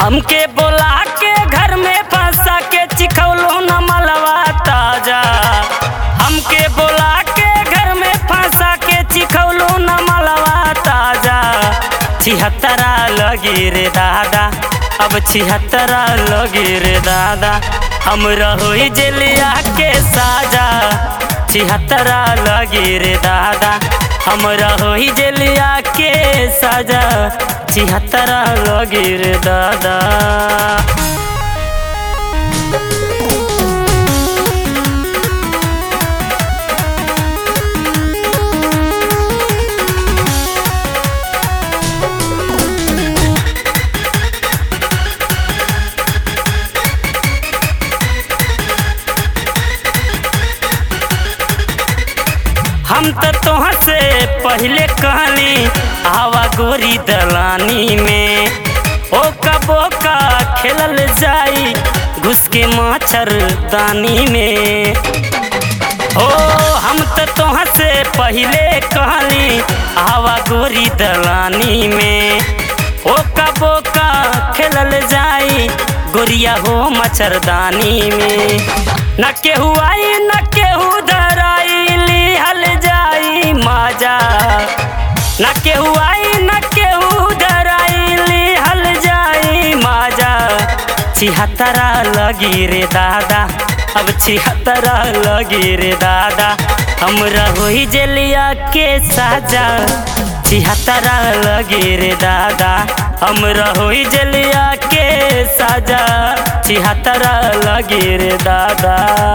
हमके बोला के घर में फंसा के चिखौलो न मलवा ताजा हमके बोला के घर में फंसा के चिखौलो न मलवा ताजा छिहत्तरा लगी रे दादा अब छिहत्तरा लगी रे दादा हम रहोई जेलिया के साजा छिहत्तरा लगी रे दादा हम रहोई जेलिया के साजा छिहत्तरा लगी रे दादा हम तो तोहर से पहले कहली आवा गोरी दलानी में ओ कबो का खेलल जाई घुस के माछर दानी में ओ हम तो तोहर से पहले कहली आवा गोरी दलानी में ओ कबो का खेलल जाई गोरिया हो मच्छरदानी में न केहू आई न केहू धराई लिहल जाई माजा न केहू आई न केहू धराई लिहल जाई माजा छिहत्तरा लगी रे दादा अब छिहत्तरा लगी रे दादा हम रहोई जेलिया के साजा छिहत्तरा लगी रे दादा हम रहोई जेलिया के साजा छिहत्तरा लगी रे दादा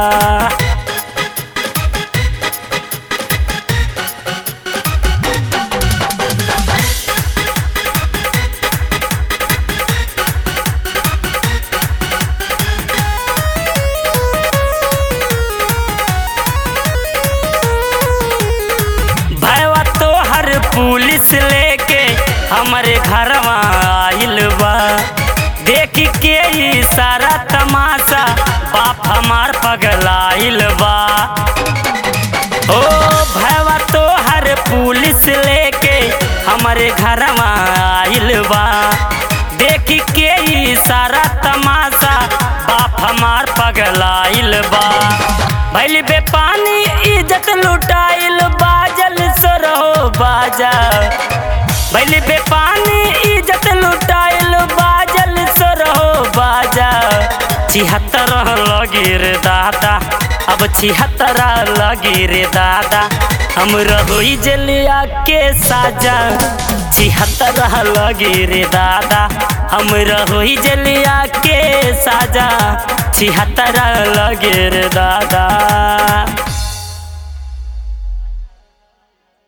भैया तो हर पुलिस लेके हमारे घरवा आइल बा देख के ही सारा तमाशा बाप हमार पगलाइल बा ओ भैया तो हर पुलिस लेके हमारे घरवा आइल बा देख के ही सारा तमाशा बाप हमार पगलाइल बा भैल बे पानी इज्जत लुटाइल बाजल सरहो बाजा भैल बे पानी इज्जत लुटाइल बाजल सरहो बाजा छिहत्तर लगी रे दादा अब छिहत्तरा लगी रे दादा हम रहोई जलिया के साजा छिहत्तरा लगी रे दादा हम रहोई जलिया के साजा छिहत्तरा लगे रे दादा